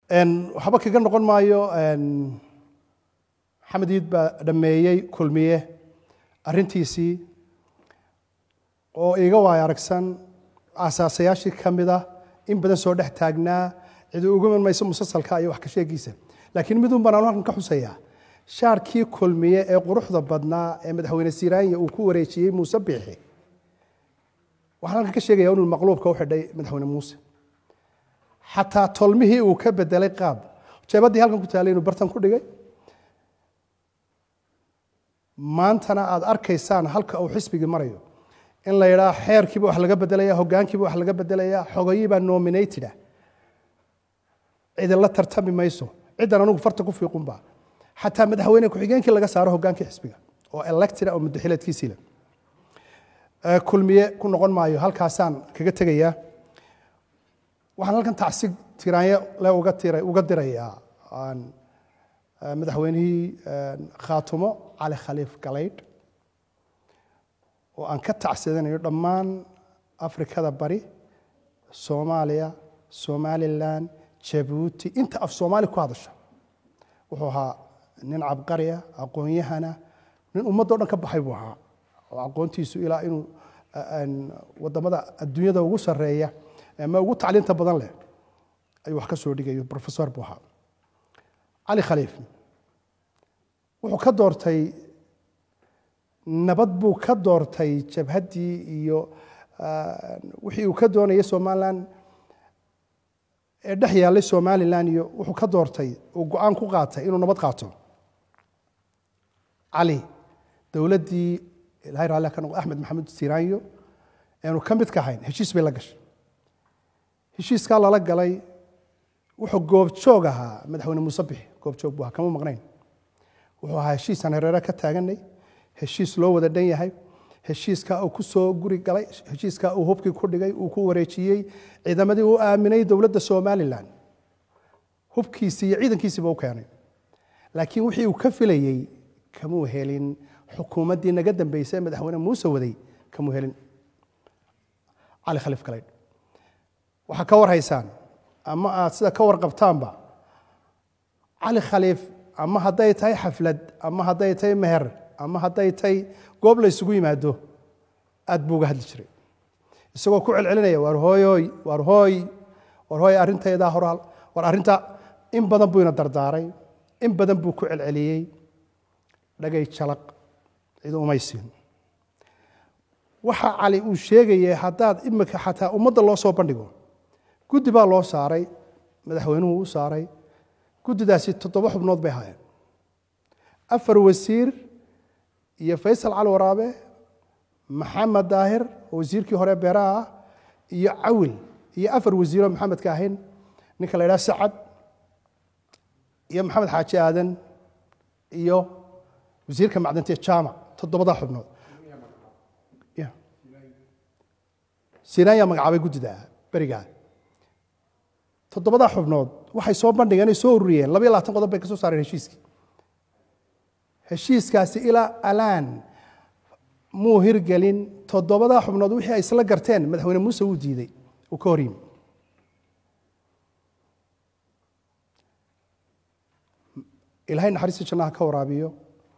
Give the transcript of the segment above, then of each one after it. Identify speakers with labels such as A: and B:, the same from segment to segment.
A: waxba kaga noqon maayo maxamed iid baa dhameeyey kulmiye arrintiisii oo iga waay aragsan aasaasayaashii ka mid ah in badan soo dhex taagnaa cidi uga man mayso musalsalka iyo wax ka sheegiisa laakiin midun baan anu halkan ka xusayaa shaarkii kulmiye ee quruxda badnaa ee madaxweyne siraanya uu ku wareejiyey muuse biixi waxaan halkan ka sheegaya inuu maqluubka u xidhay madaxweyne muuse xataa tolmihii uu ka bedelay qaab jeebadii halkan ku taalay inuu bartan ku dhigay maantana aad arkaysaan halka uu xisbigii marayo in la yidhaa xeerkiiba wax laga bedelaya hogaankiiba wax laga bedelaya xogayiibaa nominated ah cidinla tartami mayso ciddan anugu farta ku fiiqunba xataa madaxweyne ku-xigeenkii laga saaro hogaankii xisbiga oo elected oo mudaxileedkiisiile kulmiye ku noqon maayo halkaasaan kaga tegayaa waxaan halkan tacsig tiraanyo le uga tira uga dirayaa madaxweynihii khaatumo cali khaliif galaydh oo aan ka tacsidanayo dhammaan afrikada bari soomaaliya somalilan jabuuti inta af soomaali ku hadasha wuxuu ahaa nin cabqariya aqoon-yahana nin ummaddo dhan ka baxay buu ahaa oo aqoontiisu ilaa inuu wadamada adduunyada ugu sareeya ama ugu tacliinta badan leh ayuu wax ka soo dhigayo professor buu ahaa cali khaliif wuxuu ka doortay nabad buu ka doortay jabhaddii iyo wixii uu ka doonayay somalilan ee dhex yaallay somalilan iyo wuxuu ka doortay uu go-aan ku qaatay inuu nabad qaato cali dowladdii ilahay raalli ka noqo axmed maxamed siraanyo eanu ka mid ka ahayn heshiis bay la gashay heshiiskaa lala galay wuxuu goobjoog ahaa madaxweyne muuse bixi goobjoog buu ahaa kama maqnayn wuxuu ahaa heshiisaan hareere ka taaganay heshiis loo wada dhan yahay heshiiskaa uu ku soo guri galay heshiiskaa uu hubkii ku dhigay uu ku wareejiyey ciidamadii uu aaminay dowladda somalilan hubkiisii iyo ciidankiisiiba u keenay laakiin wixii uu ka filayey kamuu helin xukuumaddii naga dambeysay madaxweyne muuse waday kamuu helin cali khaliif galaydh waxaa ka war haysaan ama aad sida ka warqabtaanba cali khaliif ama hadday tahay xaflad ama hadday tahay meher ama hadday tahay goob la ysugu yimaado aad buu uga hadli jiray isagoo ku celcelinaya waar hooyoy waar hooy waar hooy arrintaydaa hor war arrinta in badan buu ina dardaaray in badan buu ku celceliyey dhagay jalaq cid umay siin waxa cali uu sheegayay haddaad imika xataa ummadda loo soo bandhigo guddi baa loo saaray madaxweynuhu u saaray guddidaasi toddoba xubnood bay ahaayeen afar wasiir iyo faysal cali waraabe maxamed daahir oo wasiirkii hore beeraha ah iyo cawil iyo afar wasiiroo maxamedka ahayn ninka la ydhaha sacad iyo maxamed xaaji aadan iyo wasiirka macdinta jaamac toddobadaa xubnood sinaayaa magacaabay guddida berigaa toddobadaa xubnood waxay soo bandhigeen ay soo ururiyeen labaiyo labaatan qodob bay ka soo saareen heshiiskii heshiiskaasi ilaa alaan muu hirgelin toddobadaa xubnood wixii ay isla garteen madaxweyne muuse wuu diiday uu ka hor yimi ilaahay naxariista jannaha ka waraabiyo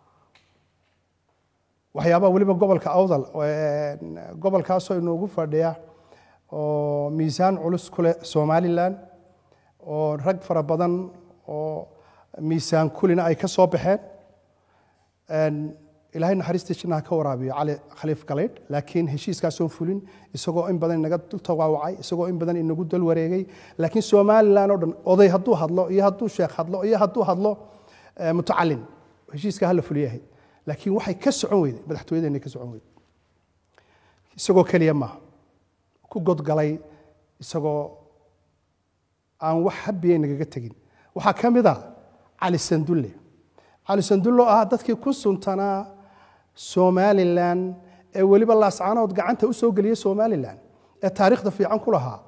A: waxyaabaha weliba gobolka awdal gobolkaasoo inoogu fadhiya oo miisaan culus ku leh somalilan oo rag fara badan oo miisaan kulina ay ka soo baxeen ilaahay naxariista jannaha ka waraabiyo cali khaliif galaydh laakiin heshiiskaasoo fulin isagoo in badan inaga dul tawaawacay isagoo in badan inagu dal wareegay laakiin somalilan oo dhan oday hadduu hadlo iyo hadduu sheekh hadlo iyo hadduu hadlo mutacalin heshiiska hala fuliyahay laakiin waxay ka socon weyday madaxtooyadeena ka socon weyday isagoo keliya maaha ku godgalay isagoo aan wax habiya nagaga tegin waxaa ka mid a cali sandulle cali sandulle oo ah dadkii ku suntanaa somalilan ee weliba laascaanood gacanta u soo geliyey somalilan ee taariikhda fiican ku lahaa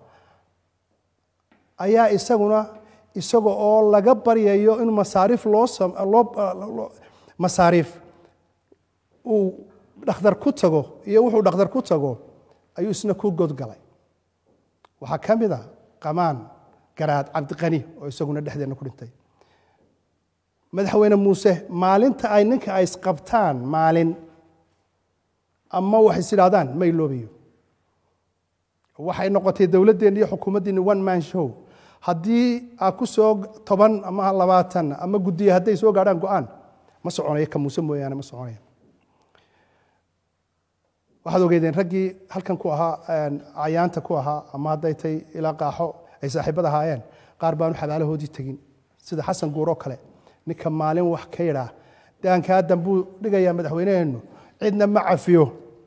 A: ayaa isaguna isaga oo laga baryayo in masaariif loo loo masaariif uu dhakhtar ku tago iyo wuxuu dhakhtar ku tago ayuu isna ku godgalay waxaa ka mid a qamaan garaad cabdiqani oo isaguna dhexdeenna ku dhintay madaxweyne muuse maalinta ay ninka ay isqabtaan maalin ama wax is idhaahdaan ma iloobayo waxay noqotay dowladdeenna iyo xukuumaddiinni one man show haddii aa ku soo toban ama labaatan ama guddiya hadday soo gaadhaan go-aan ma soconayo ka muuse mooyaane ma soconaya waxaad ogeydeen raggii halkan ku ahaa cayaanta ku ahaa ama hadday tay ilaa qaaxo ay saaxiibada ahaayeen qaar baanu xabaalahoodii tegin sida xasan guur oo kale ninka maalin wax ka yidhaa daankaa dambuu dhigayaa madaxweyneheennu cidna ma cafiyo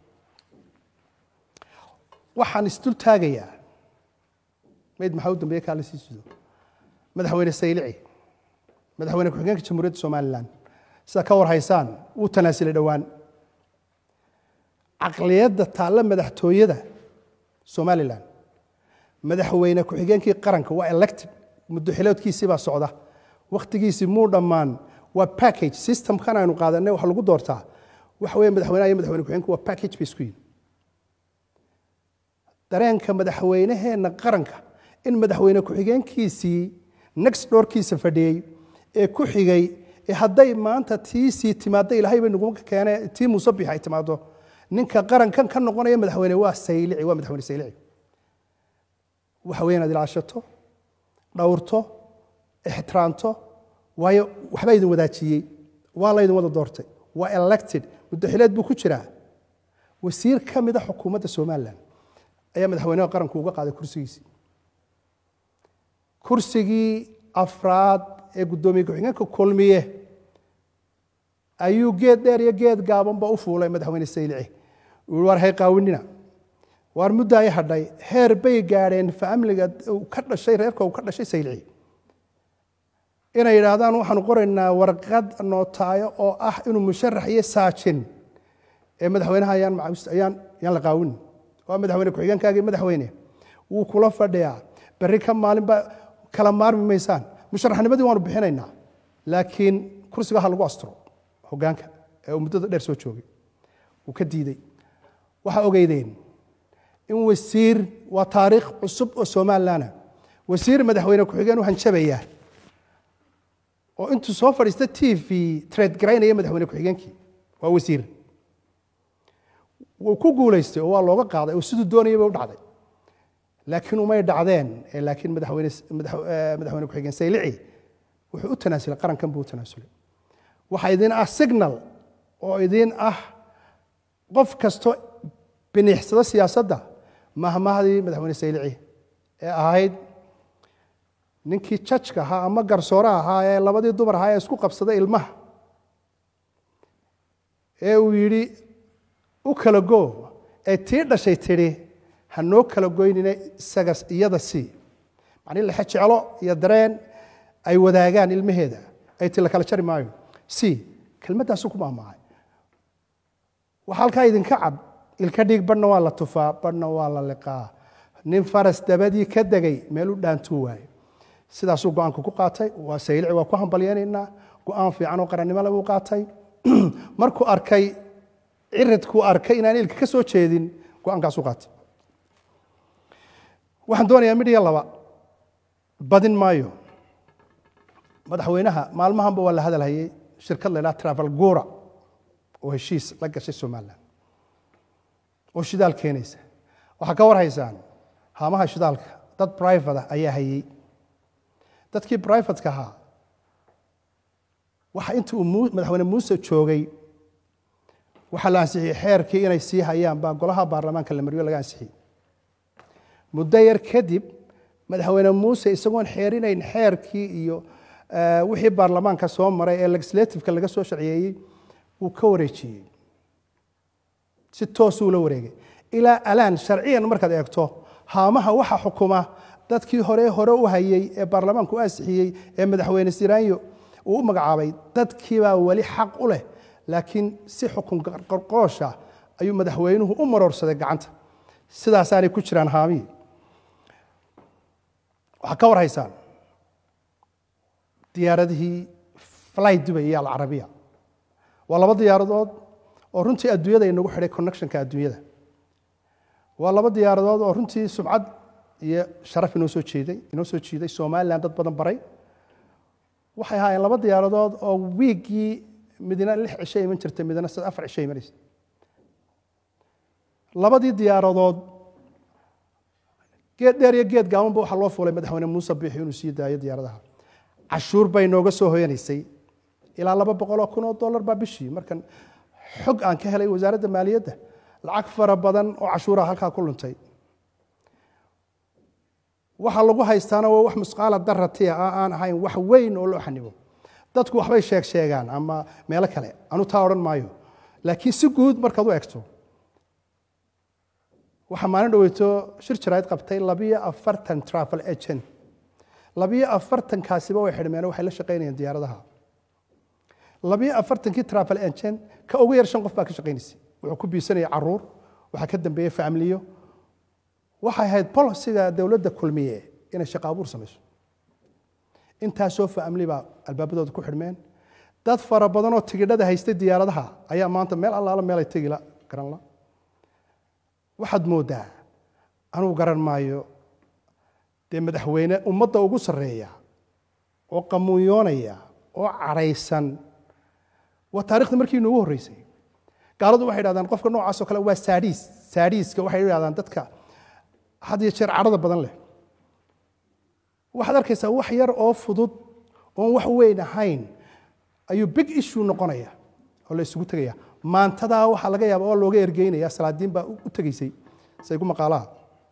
A: waxaan isdul taagayaa mayd maxaa u dambeeye kaa la sii sido madaxweyne saylici madaxweyne ku-xigeenka jamhuuriyadda somalilan sida ka war haysaan wuu tanaasilay dhowaan caqliyadda taalla madaxtooyada somalilan madaxweyne ku-xigeenkii qaranka waa elected muddo xiloodkiisii baa socda wakhtigiisii muu dhammaan waa package systemkan aynu qaadanay wax lagu doortaa waxa weeye madaxweynaha iyo madaxweyne ku-xigeenka waa package bay isku yihin dareenka madaxweyneheenna qaranka in madaxweyne ku-xigeenkiisii next doorkiisa fadhiyey ee ku xigay ee hadday maanta tiisii timaadda ilaahay bay nagu keene tii muusabix ay timaado ninka qarankan ka noqonaya madaxweyne waa saylici waa madaxweyne saylici waxa weeye inaad ilaashato dhowrto ixtiraamto waayo waxbaa idin wadaajiyey waa laydin wada doortay waa elected muddaxileed buu ku jiraa wasiir ka mida xukuumadda somalilan ayaa madaxweynaha qaranku uga qaaday kursigiisii kursigii afraad ee guddoomiye ku-xigeenka kulmiye ayuu geed dheer iyo geed gaabanba u fuulay madaxweyne saylici uu war hay qaawinina waar mudda ay hadhay heer bay gaadheen faamliga ka dhashay reerka uu ka dhashay saylici inay yidhaahdaan waxaanu qoraynaa warqad nootaayo oo ah inuu musharax iyo saajin ee madaxweynaha ayaan ayaan yaan la qaawin waa madaxweyne ku-xigeenkaagii madaxweyne wuu kula fadhiyaa berri ka maalinba kala maarmi maysaan musharaxnimadii waanu bixinaynaa laakiin kursiga ha lagu asturo hogaanka ee uu muddada dheer soo joogay wuu ka diidey waxaa ogeydeen in wasiir waa taariikh cusub oo somalilanah wasiir madaxweyne ku-xigeen u hanjabaya oo intuu soo fadhiista t v trade garaynaya madaxweyne ku-xigeenkii waa wasiir wuu ku guulaystay oo waa looga qaaday oo siduu doonayay bay u dhacday laakiin umay dhacdeen laakiin madaxweyne madaxweyne ku-xigeen saylici wuxuu u tanaasulay qarankan buu u tanaasulay waxaa idin ah signal oo idin ah qof kasto biniixsada siyaasadda mahmahdii madaxweyne saylici ee ahayd ninkii jajka ahaa ama garsooraha ahaa ee labadii dumar ahaa ee isku qabsaday ilmaha ee uu yidhi u kala go ee tii dhashay tidhi ha noo kala goynina isaga iyada sii macnii lexe jeclo iyo dareen ay wadaagaan ilmaheeda ay ti la kala jari maayo si kelmaddaasu ku maamacay waxaa halkaa idinka cad ilka dhiig badhna waa la tufaa badhna waa la liqaa nin faras dabadii ka degay meel u dhaantuu waayo sidaasuu go-aanka ku qaatay waa saylici waa ku hambalyaynaynaa go-aan fiican oo qarannimole buu qaatay markuu arkay ciridkuu arkay inaan ilka ka soo jeedin go-aankaasuu qaatay waxaan doonayaa midhiya laba badin maayo madaxweynaha maalmahanba waa la hadalhayay shirkad la ydhaha travel gura oo heshiis la gashay somalilan oo shidaal keenaysa waxaa ka war haysaan haamaha shidaalka dad brivate ah ayaa hayey dadkii brivatka ahaa waxa inta uu madaxweyne muuse joogay waxaa la ansixiyey xeerkii inay sii hayaan baa golaha baarlamaanka la mariyo laga ansixiyey muddo yar kadib madaxweyne muuse isagoon xeerinayn xeerkii iyo wixii baarlamaanka soo maray ee legislativeka laga soo sharciyeeyey wuu ka wareejiyey si toosuu la wareegay ilaa alaan sharciyan markaad eegto haamaha waxa xukuma dadkii hore hore u hayey ee baarlamaanku u ansixiyey ee madaxweyne siraanyo uu u magacaabay dadkiibaa weli xaq u leh laakiin si xukun qorqoosha ayuu madaxweynuhu u maroorsaday gacanta sidaasaanay ku jiraan haamihii waxaa ka war haysaan diyaaradihii fly dubay iyo alcarabiya waa laba diyaaradood oo runtii adduunyada inagu xidhay connectionka adduunyada waa laba diyaaradood oo runtii sumcad iyo sharaf inoo soo jeeday inoo soo jiiday somalilan dad badan baray waxay ahaayeen laba diyaaradood oo wiiggii midna lix cisho iman jirtay midna sad afar cisho imanaysa labadii diyaaradood geed dheer iyo geed gaabanba waxaa loo fuulay madaxweyne muuse biixi inuu sii daayo diyaaradaha cashuur bay nooga soo hoyanaysay ilaa laba boqol oo kun oo dollar baa bishii markan xog aan ka helay wasaaradda maaliyadda lacag fara badan oo cashuuraha halkaa ku luntay waxa lagu haystaana waa wax musqaala daratiya aan ahayn wax weyn oo loo xanibo dadku waxbay sheeg sheegaan ama meelo kale anu taa odhan maayo laakiin si guud markaad u egto waxaa maalin dhaweyto shir jarayd qabtay labiyo afartan travel agent labiyo afartankaasiba way xidhmeen waxay la shaqaynayeen diyaaradaha labiyo afartankii travel agent ka ugu yar shan qof baa ka shaqaynaysay wuxuu ku biisanaya caruur waxaa ka dambeeyey familiyo waxay ahayd bolisiga dowladda kulmiye inay shaqo abuur samayso intaasoo famili baa albaabadooda ku xidhmeen dad fara badanoo tigidhada haystay diyaaradaha ayaa maanta meel allaala meelay tegila garanla waxaad mooddaa anugu garan maayo dee madaxweyne ummadda ugu sarreeya oo qamuunyoonaya oo cadhaysan waa taarikhda markii inuugu horreysay gaaladu waxay dhahdaan qofka noocaasoo kale waa saadhiis saadhiiska waxay dhahdaan dadka had iyo jeer cadhada badan leh waxaad arkaysaa wax yar oo fudud oon wax weyn ahayn ayuu big issue noqonaya oo la isugu tegaya maantadaa waxaa laga yaaba oo looga ergeynaya salaadiin baa u tegaysay saygu maqaalaha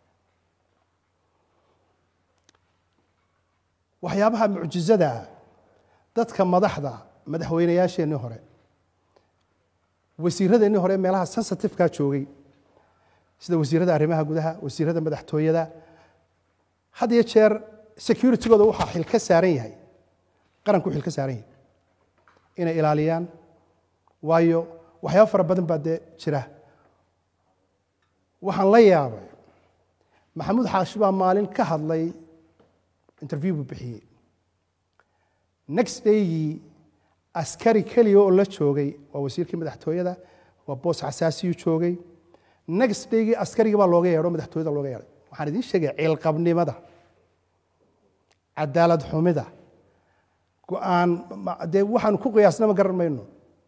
A: waxyaabaha mucjizada ah dadka madaxda madaxweynayaasheennii hore wasiiradeennii hore meelaha sensitifeka joogay sida wasiirada arrimaha gudaha wasiirada madaxtooyada had iyo jeer securitygooda waxaa xil ka saaran yahay qaranku xil ka saaran yahay inay ilaaliyaan waayo waxyaaba fara badan baa dee jira waxaan la yaabay maxamuud xaashi baa maalin ka hadlay interview buu bixiyey next daygii askari keliya oo la joogay waa wasiirkii madaxtooyada waa boos xasaasiyuu joogay next daygii askarigii baa looga yeedho madaxtooyada looga yeedhay waxaan idiin sheegaya ciilqabnimada cadaalad xumida go-aan dee waxaanu ku qiyaasna ma garan mayno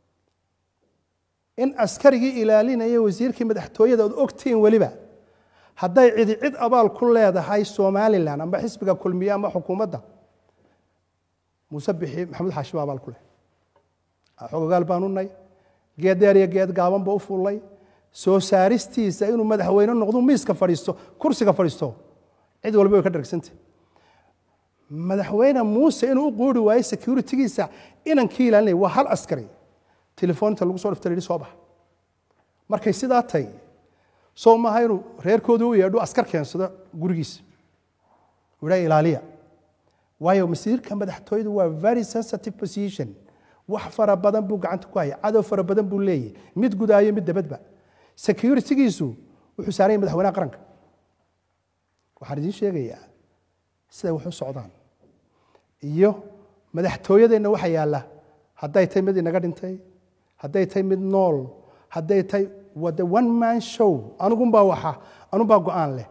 A: in askarigii ilaalinaya wasiirkii madaxtooyada ood ogtihiin weliba hadday cidi cid abaal ku leedahay somalilan amba xisbiga kulmiye ama xukuumadda muuse bixi maxamuud xaashi baa abaal ku leh xogogaal baanu nay geed dheer iyo geed gaabanba u fullay soo saaristiisa inuu madaxweyne noqdo miiska fadhiisto kursiga fadhiisto cid walba way ka dhargsantah madaxweyne muuse inuu u quuri waayo securitygiisa inankii ilaalinaya waa hal askari telefoonta lagu soo dhifta la yidhi soo bax markay sidaa tay soo maaha inuu reerkooda u yeedho askar keensado gurigiisa idhaa ilaaliya waayo masiirka madaxtooyadu waa very sensitive position wax fara badan buu gacanta ku haya cadow fara badan buu leeyahy mid gudaayo mid dabadba securitygiisu wuxuu saaran yahay madaxweynaha qaranka waxaan idiin sheegayaa siday wax u socdaan iyo madaxtooyadeenna waxa yaalla hadday tahay mid inaga dhintay hadday tahay mid nool hadday tahay wade one man show anugunbaa waxa anunbaa go-aan leh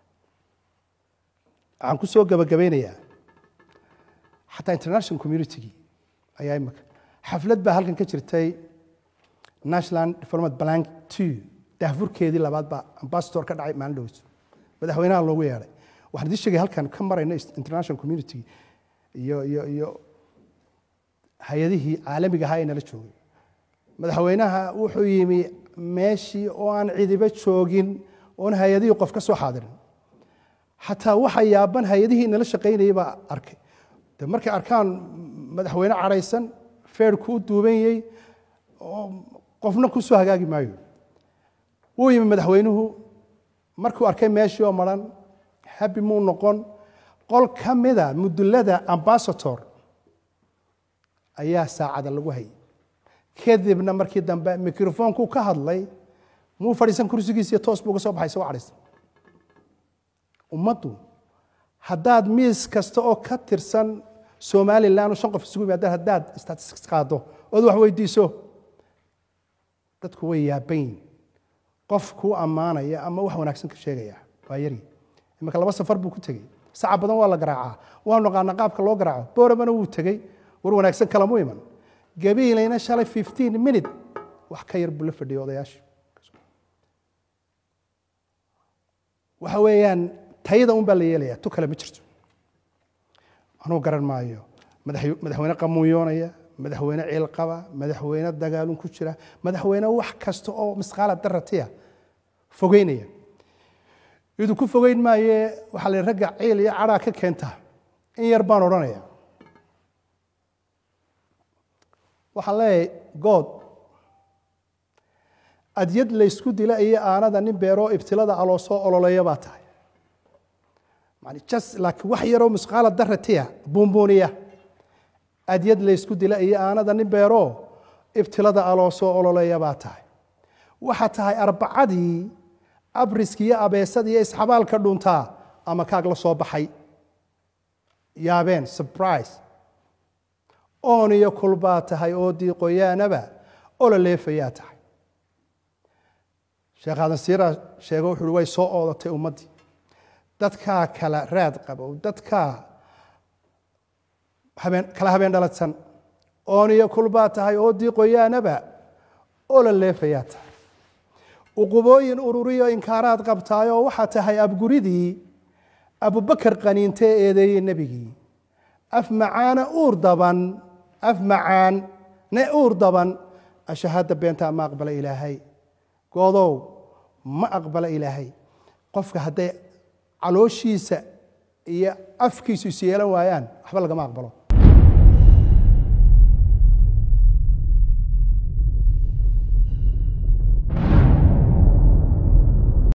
A: waxaan ku soo gabagabeynayaa xataa international communitygii ayaa imika xaflad baa halkan ka jirtay national development blank two daahfurkeedii labaad baa ambassador ka dhacay maalin dhoweyso madaxweynaha loogu yeedhay waxaan idiin sheegay halkan ka marayna international community iyo iyo iyo hay-adihii caalamiga ahaa ee nala joogay madaxweynaha wuxuu yimi meeshii oo aan cidiba joogin oon hay-adihii qof ka soo xaadirin xataa waxa yaaban hay-adihii nala shaqaynayay baa arkay de markay arkaan madaxweyne cadhaysan feerku u duubanyey oo qofna ku soo hagaagi maayo wuu yimi madaxweynuhu markuu arkay meeshii oo maran habi muu noqon qol ka mida mudulada ambasator ayaa saacada lagu hayay kadibna markii dambe microfonku ka hadlay muu fadhiisan kursigiisiiyo toos buu uga soo baxay isagoo cadhaysan ummaddu haddaad miis kasta oo ka tirsan somalilan oo shan qof isugu yimaada haddaad statistics qaado ood wax weydiiso dadku way yaaban yihin qof kuu ammaanaya ama wax wanaagsan ka sheegaya waa yari iminka laba safar buu ku tegey saca badan waa la garaacaa waanu naqaana qaabka loo garaaco booramana wuu tegey war wanaagsan kalamu iman gabiilayna shalay fifteen minute wax ka yar buu la fadhiyay odayaasha waxa weeyaan tayada un baa la yeelaya tu kale ma jirto anuu garan maayo madax- madaxweyne qamuunyoonaya madaxweyne ciil qaba madaxweyne dagaalun ku jira madaxweyne wax kasta oo misqaala daratiya fogeynaya iduu ku fogeyn maaye waxaa la yidhi ragga ciil iyo cadhaa ka keenta in yar baan odhanaya waxaan leeyahay good adyad laysku dila iyo aanada nin beeroo ibtilada aloo soo ololeeya baa tahay yani just laakiin wax yaroo misqaala daratiya buunbuuniya adyad laysku dila iyo aanada nin beeroo ibtilada aloo soo ololeeya baa tahay waxaa tahay arbacadii abriski iyo abeesada iyo isxabaalka dhuntaa ama kaag la soo baxay yaabeen surprise oon iyo kulbaa tahay oo diiqoyaanaba ola leefayaa tahay sheekh aadan siiraa sheego wuxu uhi way soo oodatay ummaddii dadkaa kala raad qabow dadkaa habeen kala habeen dhaladsan oon iyo kulbaa tahay oo diiqoyaanaba ola leefayaa tahay uqubooyin ururiyo inkaaraad qabtaayoo waxaa tahay abguridii abubakar qaniinte ee eedeeyey nebigii af macaana uur daban af macaan ne uur daban ashahada beenta ma aqbala ilaahay goodow ma aqbala ilaahay qofka hadday calooshiisa iyo afkiisu is yeelan waayaan waxba lagama aqbalo